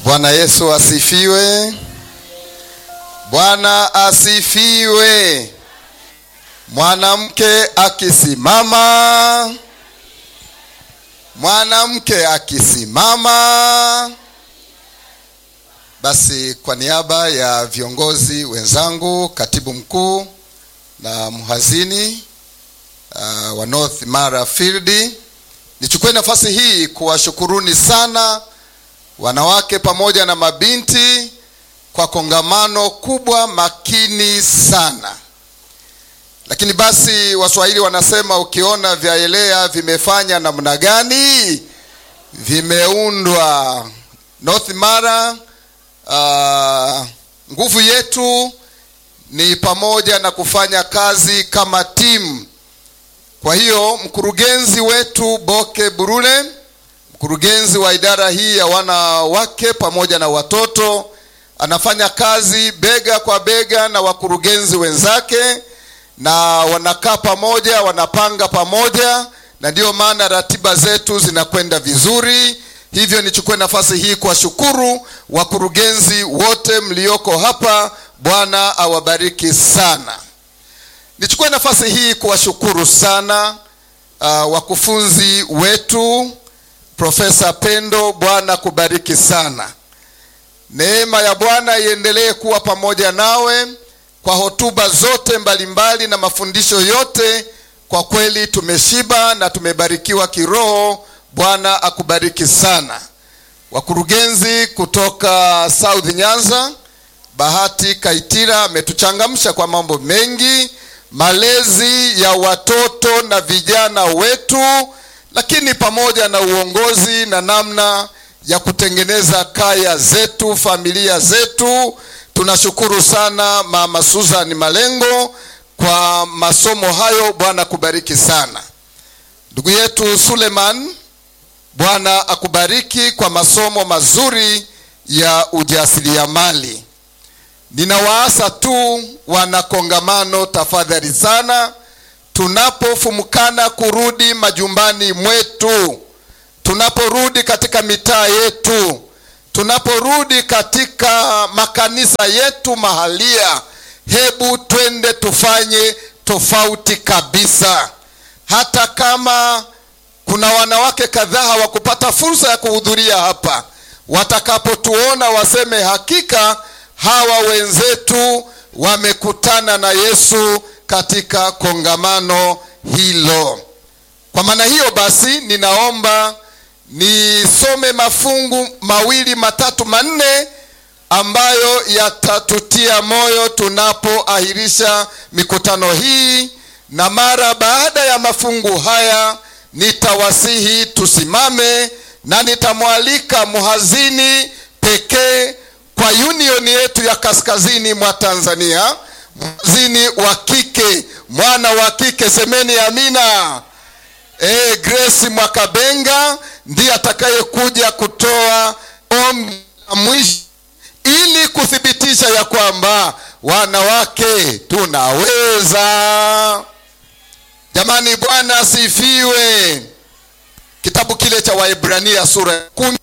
Bwana Yesu asifiwe. Bwana asifiwe. Mwanamke akisimama, mwanamke akisimama. Basi kwa niaba ya viongozi wenzangu, katibu mkuu na mhazini uh, wa North Mara Field, nichukue nafasi hii kuwashukuruni sana wanawake pamoja na mabinti kwa kongamano kubwa makini sana. Lakini basi Waswahili wanasema ukiona vyaelea vimefanya namna gani? Vimeundwa. North Mara, uh, nguvu yetu ni pamoja na kufanya kazi kama timu. Kwa hiyo mkurugenzi wetu Boke Burule, mkurugenzi wa idara hii ya wanawake pamoja na watoto, anafanya kazi bega kwa bega na wakurugenzi wenzake, na wanakaa pamoja, wanapanga pamoja, na ndiyo maana ratiba zetu zinakwenda vizuri. Hivyo nichukue nafasi hii kuwashukuru wakurugenzi wote mlioko hapa. Bwana awabariki sana. Nichukue nafasi hii kuwashukuru sana uh, wakufunzi wetu. Profesa Pendo, Bwana kubariki sana. Neema ya Bwana iendelee kuwa pamoja nawe kwa hotuba zote mbalimbali mbali na mafundisho yote. Kwa kweli tumeshiba na tumebarikiwa kiroho. Bwana akubariki sana. Wakurugenzi kutoka South Nyanza, Bahati Kaitira ametuchangamsha kwa mambo mengi, malezi ya watoto na vijana wetu, lakini pamoja na uongozi na namna ya kutengeneza kaya zetu, familia zetu. Tunashukuru sana Mama Susan Malengo kwa masomo hayo. Bwana kubariki sana. Ndugu yetu Suleiman, Bwana akubariki kwa masomo mazuri ya ujasiriamali. Ninawaasa tu wana kongamano, tafadhali sana, tunapofumukana kurudi majumbani mwetu, tunaporudi katika mitaa yetu, tunaporudi katika makanisa yetu mahalia, hebu twende tufanye tofauti kabisa. Hata kama kuna wanawake kadhaa hawakupata fursa ya kuhudhuria hapa, watakapotuona waseme hakika hawa wenzetu wamekutana na Yesu katika kongamano hilo. Kwa maana hiyo basi, ninaomba nisome mafungu mawili matatu manne ambayo yatatutia moyo tunapoahirisha mikutano hii, na mara baada ya mafungu haya nitawasihi tusimame na nitamwalika mhazini pekee kwa unioni yetu ya kaskazini mwa Tanzania, mhazini wa kike, mwana wa kike, semeni amina. E, Grace Mwakabenga ndiye atakayekuja kutoa ombi la mwisho ili kuthibitisha ya kwamba wanawake tunaweza. Jamani, Bwana asifiwe. Kitabu kile cha Waebrania sura ya kumi